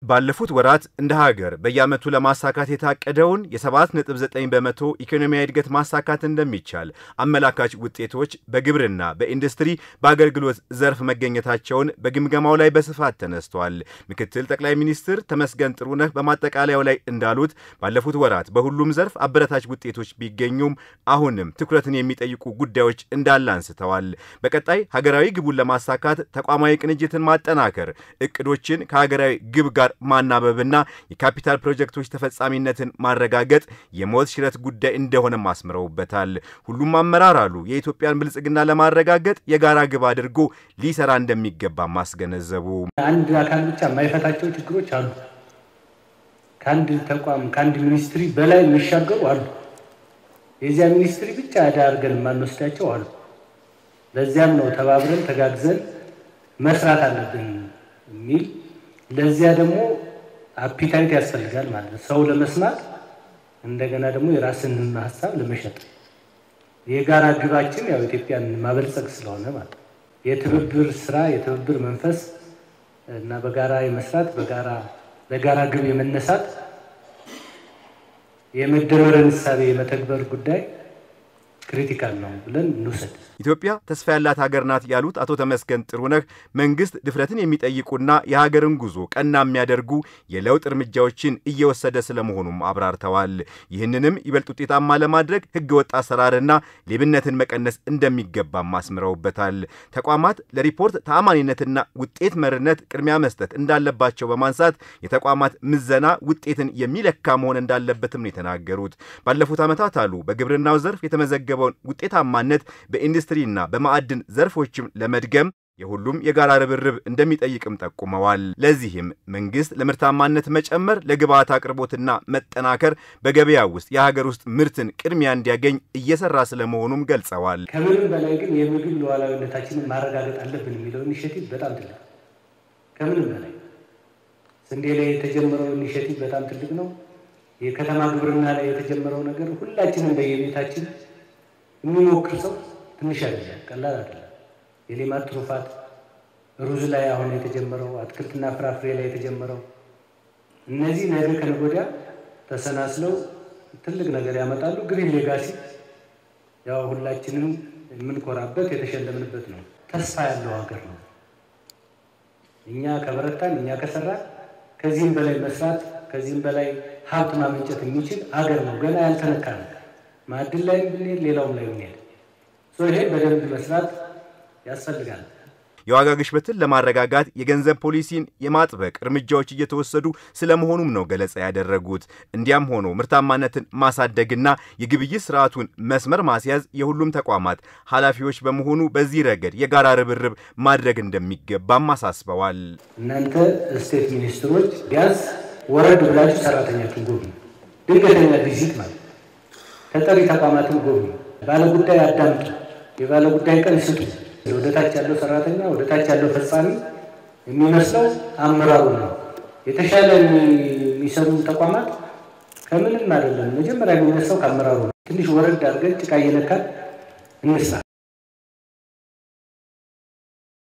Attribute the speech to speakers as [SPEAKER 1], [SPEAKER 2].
[SPEAKER 1] ባለፉት ወራት እንደ ሀገር በየዓመቱ ለማሳካት የታቀደውን የ7.9 በመቶ ኢኮኖሚያዊ እድገት ማሳካት እንደሚቻል አመላካች ውጤቶች በግብርና፣ በኢንዱስትሪ፣ በአገልግሎት ዘርፍ መገኘታቸውን በግምገማው ላይ በስፋት ተነስቷል። ምክትል ጠቅላይ ሚኒስትር ተመስገን ጥሩነህ በማጠቃለያው ላይ እንዳሉት ባለፉት ወራት በሁሉም ዘርፍ አበረታች ውጤቶች ቢገኙም አሁንም ትኩረትን የሚጠይቁ ጉዳዮች እንዳለ አንስተዋል። በቀጣይ ሀገራዊ ግቡን ለማሳካት ተቋማዊ ቅንጅትን ማጠናከር፣ እቅዶችን ከሀገራዊ ግብ ጋር ማናበብና የካፒታል ፕሮጀክቶች ተፈጻሚነትን ማረጋገጥ የሞት ሽረት ጉዳይ እንደሆነም አስምረውበታል። ሁሉም አመራር አሉ የኢትዮጵያን ብልጽግና ለማረጋገጥ የጋራ ግብ አድርጎ ሊሰራ እንደሚገባ ማስገነዘቡ
[SPEAKER 2] አንድ አካል ብቻ የማይፈታቸው ችግሮች አሉ። ከአንድ ተቋም ከአንድ ሚኒስትሪ በላይ የሚሻገሩ አሉ። የዚያ ሚኒስትሪ ብቻ ዕዳ አድርገን የማንወስዳቸው አሉ። ለዚያም ነው ተባብረን ተጋግዘን መስራት አለብን የሚል ለዚያ ደግሞ አፒታይት ያስፈልጋል ማለት ነው። ሰው ለመስማት እንደገና ደግሞ የራስን ሀሳብ ለመሸጥ የጋራ ግባችን ያው ኢትዮጵያን ማበልጸግ ስለሆነ ማለት ነው። የትብብር ስራ፣ የትብብር መንፈስ እና በጋራ የመስራት በጋራ ለጋራ ግብ የመነሳት የመደመርን እሳቤ የመተግበር ጉዳይ ክሪቲካል ነው ብለን እንውሰድ።
[SPEAKER 1] ኢትዮጵያ ተስፋ ያላት ሀገር ናት ያሉት አቶ ተመስገን ጥሩነህ መንግስት ድፍረትን የሚጠይቁና የሀገርን ጉዞ ቀና የሚያደርጉ የለውጥ እርምጃዎችን እየወሰደ ስለመሆኑም አብራርተዋል። ይህንንም ይበልጥ ውጤታማ ለማድረግ ህገወጥ አሰራርና ሌብነትን መቀነስ እንደሚገባም አስምረውበታል። ተቋማት ለሪፖርት ተአማኒነትና ውጤት መርነት ቅድሚያ መስጠት እንዳለባቸው በማንሳት የተቋማት ምዘና ውጤትን የሚለካ መሆን እንዳለበትም ነው የተናገሩት። ባለፉት ዓመታት አሉ በግብርናው ዘርፍ የተመዘገበውን ውጤታማነት በኢንዱስትሪና በማዕድን ዘርፎችም ለመድገም የሁሉም የጋራ ርብርብ እንደሚጠይቅም ጠቁመዋል። ለዚህም መንግስት ለምርታማነት መጨመር፣ ለግብዓት አቅርቦትና መጠናከር በገበያ ውስጥ የሀገር ውስጥ ምርትን ቅድሚያ እንዲያገኝ እየሰራ ስለመሆኑም ገልጸዋል።
[SPEAKER 2] ከምንም በላይ ግን የምግብ ሉዓላዊነታችንን ማረጋገጥ አለብን የሚለው ኢኒሽቲቭ በጣም ትልቅ ከምንም በላይ ስንዴ ላይ የተጀመረው ኢኒሽቲቭ በጣም ትልቅ ነው። የከተማ ግብርና ላይ የተጀመረው ነገር ሁላችንም በየቤታችን የሚሞክር ሰው ትንሽ አይደለም፣ ቀላል አይደለም። የሌማት ትሩፋት ሩዝ ላይ አሁን የተጀመረው አትክልትና ፍራፍሬ ላይ የተጀመረው እነዚህ ነገ ከነገ ወዲያ ተሰናስለው ትልቅ ነገር ያመጣሉ። ግሪን ሌጋሲ ያው ሁላችንም የምንኮራበት የተሸለምንበት ነው። ተስፋ ያለው ሀገር ነው። እኛ ከበረታን፣ እኛ ከሰራን ከዚህም በላይ መስራት ከዚህም በላይ ሀብት ማመንጨት የሚችል ሀገር ነው። ገና ያልተነካ ነው። ማዕድን ላይ ብንሄድ ሌላውም ላይ ብንሄድ ይሄ በደንብ መስራት ያስፈልጋል።
[SPEAKER 1] የዋጋ ግሽበትን ለማረጋጋት የገንዘብ ፖሊሲን የማጥበቅ እርምጃዎች እየተወሰዱ ስለመሆኑም ነው ገለጻ ያደረጉት። እንዲያም ሆኖ ምርታማነትን ማሳደግና የግብይት ስርዓቱን መስመር ማስያዝ የሁሉም ተቋማት ኃላፊዎች በመሆኑ በዚህ ረገድ የጋራ ርብርብ ማድረግ እንደሚገባም አሳስበዋል።
[SPEAKER 2] እናንተ ስቴት ሚኒስትሮች ቢያንስ ወረድ ብላችሁ ሰራተኛችን ጎብኙ። ድንገተኛ ቪዚት ማለት ተጠሪ ተቋማትን ጎብኙ። ባለጉዳይ አዳምጡ። የባለጉዳይ ቀን ስጡ። ወደታች ያለው ሰራተኛ ወደታች ያለው ፈጻሚ የሚመስለው አመራሩ ነው። የተሻለ የሚሰሩ ተቋማት ከምንም አይደለም። መጀመሪያ የሚነሳው ከአመራሩ ነው። ትንሽ ወረድ አድርገን ጭቃ እየነካን እንስራ።